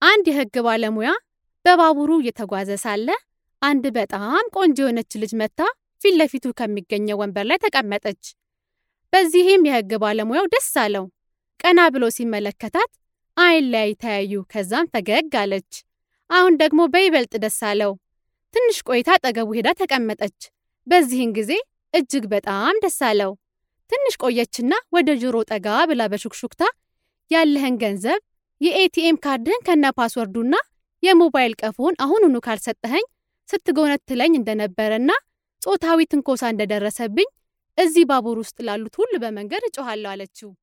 አንድ የሕግ ባለሙያ በባቡሩ እየተጓዘ ሳለ አንድ በጣም ቆንጆ የሆነች ልጅ መታ ፊት ለፊቱ ከሚገኘው ወንበር ላይ ተቀመጠች። በዚህም የሕግ ባለሙያው ደስ አለው። ቀና ብሎ ሲመለከታት አይን ላይ ተያዩ። ከዛም ፈገግ አለች። አሁን ደግሞ በይበልጥ ደስ አለው። ትንሽ ቆይታ አጠገቡ ሄዳ ተቀመጠች። በዚህን ጊዜ እጅግ በጣም ደስ አለው። ትንሽ ቆየችና ወደ ጆሮ ጠጋ ብላ በሹክሹክታ ያለህን ገንዘብ የኤቲኤም ካርድህን ከነ ፓስወርዱና የሞባይል ቀፎን አሁኑኑ ካልሰጠኸኝ ስትጎነትለኝ እንደነበረና ጾታዊ ትንኮሳ እንደደረሰብኝ እዚህ ባቡር ውስጥ ላሉት ሁሉ በመንገድ እጮኋለሁ አለችው።